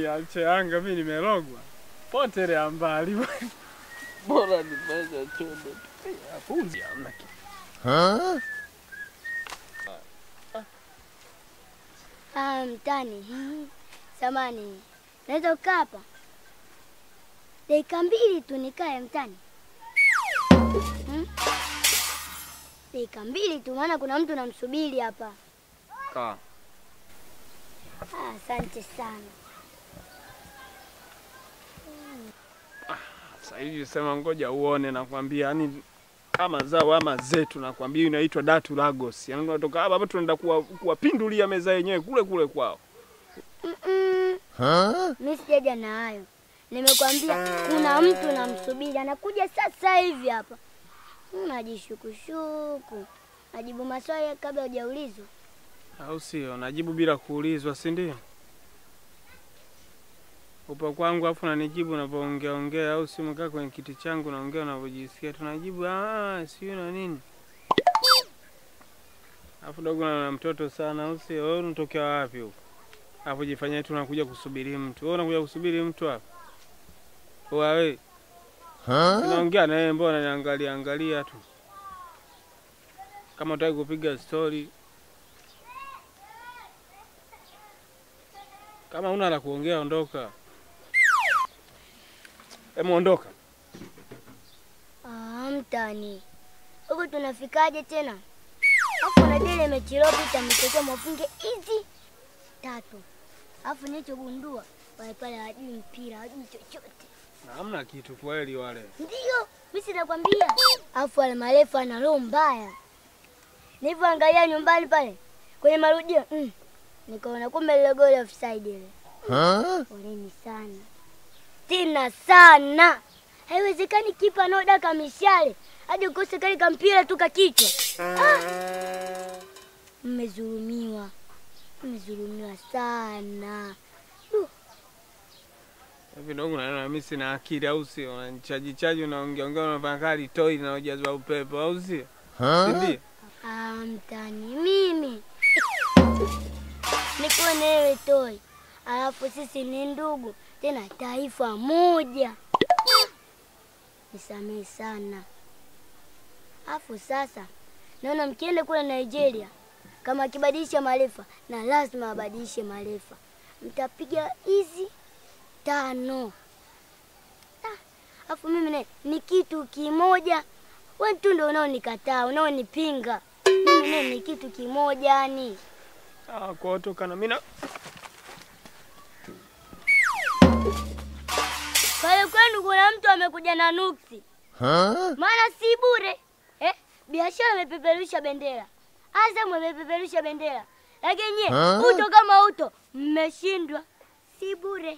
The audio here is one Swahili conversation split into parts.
Yaani ache Yanga mimi nimerogwa. Potelea mbali. Bora nifanye chondo. Afunzi hamna kitu. Ah, mtani. Hmm. Samani. Naweza kukaa hapa? Dakika mbili tu nikae mtani. Hmm? Dakika mbili tu maana kuna mtu namsubiri hapa. Kaa. Ah, asante sana. Sasa hivi sema ngoja uone nakwambia yani kama zao ama zetu nakwambia inaitwa Datu Lagos. Yaani unatoka hapa hapa tunaenda kuwa- kuwapindulia meza yenyewe kule kule kwao. Mm-mm. Mimi sijaja na hayo. Nimekwambia kuna mtu namsubiri anakuja sasa hivi hapa. Unajishukushuku. Najibu maswali kabla hujaulizwa. Au sio? Najibu bila kuulizwa, si ndio? Upo kwangu afu nanijibu unavyoongea ongea, au si umekaa kwenye kiti changu naongea unavyojisikia, tunajibu ah, sio na nini. Afu dogo na mtoto sana, au sio? Wewe unatokea wapi huko? Afu jifanyia tu unakuja kusubiri mtu. Wewe unakuja kusubiri mtu hapa? Wewe Tunaongea na yeye, mbona niangalia angalia tu. Kama utaki kupiga story, kama una la kuongea ondoka. Hebu ondoka. Ah, mtani. Huku tunafikaje tena? Afu na dile mechilopita mtokea mafunge hizi tatu. Afu nilichogundua wale pale hawajui mpira, hawajui chochote. Na Hamna kitu kweli wale. Ndio, mimi sinakwambia. Afu wale marefu ana roho mbaya. Nilivyoangalia nyumbani pale kwenye marudio, mm, nikaona kumbe lile goli offside ile. Poleni sana. Tena sana. Haiwezekani kipa anaodaka mishale hadi ukose kale kampira tu kakichwa. Ah! Mmezulumiwa, mmezulumiwa sana. Hivi ndio unaona mimi sina akili au sio? Unanichaji chaji unaongea ongea unafanya kali toi na ujazwa upepo au sio? Si ndio? Ah, mtani mimi niko newe toi, alafu sisi ni ndugu tena taifa moja. Nisamehe sana. Alafu sasa naona mkienda kule Nigeria, kama akibadilisha marefa na lazima abadilishe marefa, mtapiga hizi tano. Ah, Alafu mimi naye ni kitu kimoja, wewe tu ndio unaonikataa, unaonipinga. Mimi naye ni kitu kimoja yani. Ah, kwa tokana mimi na Pale kwenu kuna mtu amekuja na nuksi, maana si bure eh? Biashara imepeperusha bendera, Azam imepeperusha bendera, lakini nyie uto kama uto mmeshindwa, si bure.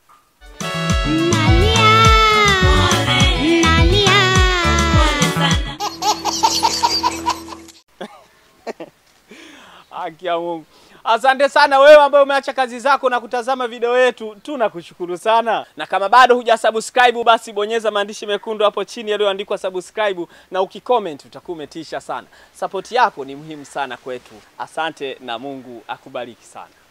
Haki ya Mungu. Asante sana wewe ambaye umeacha kazi zako na kutazama video yetu, tunakushukuru sana. Na kama bado hujasubscribe, basi bonyeza maandishi mekundu hapo chini yaliyoandikwa subscribe, na ukicomment utakuwa umetisha sana. Support yako ni muhimu sana kwetu. Asante na Mungu akubariki sana.